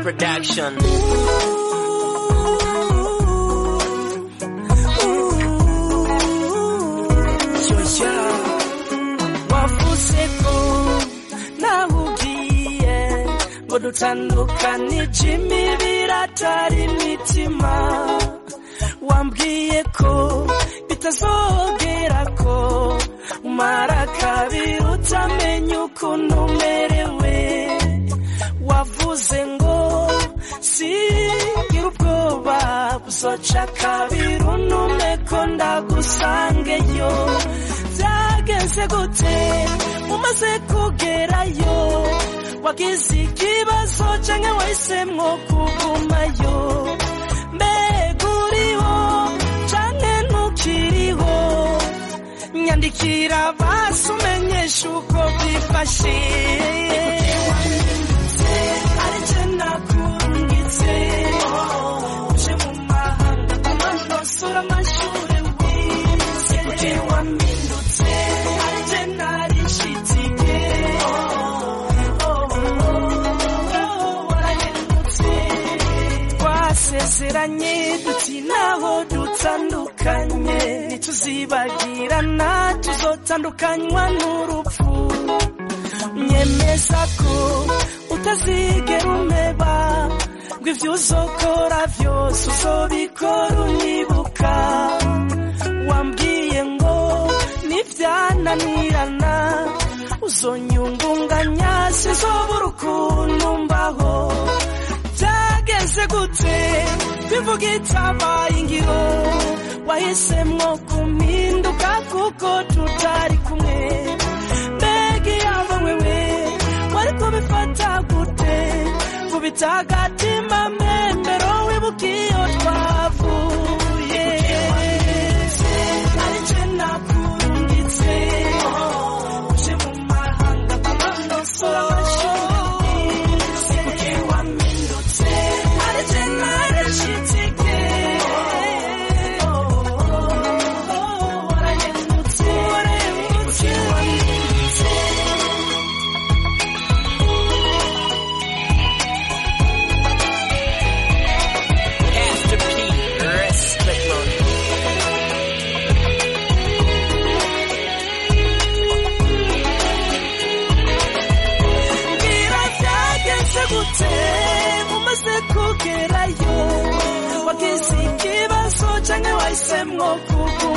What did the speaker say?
production. Joya wavuze ko nawe ugiye ngo dutandukanije imibiri atari imitima wambwiye ko bitazogera ko umara kabiri utamenya ukuntu umerewe wavuze ngo sigira ubwoba buzoca kabiri unume ko ndagusangeyo byagenze gute umaze kugerayo wagize ikibazo canke wahisemwo kugumayo mbega uriho canke ntukiriho nyandikira basi umenyesha uko byifashe arije nakurungitse uje mu mahanga amanosura amashure wize kuki wamindutse arije narishitike warahindutse twasezeranye duti naho dutandukanye ntituzibagirana tuzotandukanywa n'urupfu nyemeza ko utazigera umeba ngo ibyo uzokora byose uzobikora unyibuka wambwiye ngo nibyananirana uzonyungunganya sizobura ukuntu mbaho byageze gute bivuga itabaye ingiro wahisemwo kumpinduka kuko tutari kumwe mbega iyaba wewe wari kubifata gute kubita agatima mbembero wibuka iyo twavuye arice nakurungitse uje mu mahanga amanosora amashuri kuki wamindutse arice narishitike warahindutse kuki wamindutse Pastor P, respect man. mbwira byagenze gute umaze kugerayo wagize ikibazo canke wahisemwo kuguma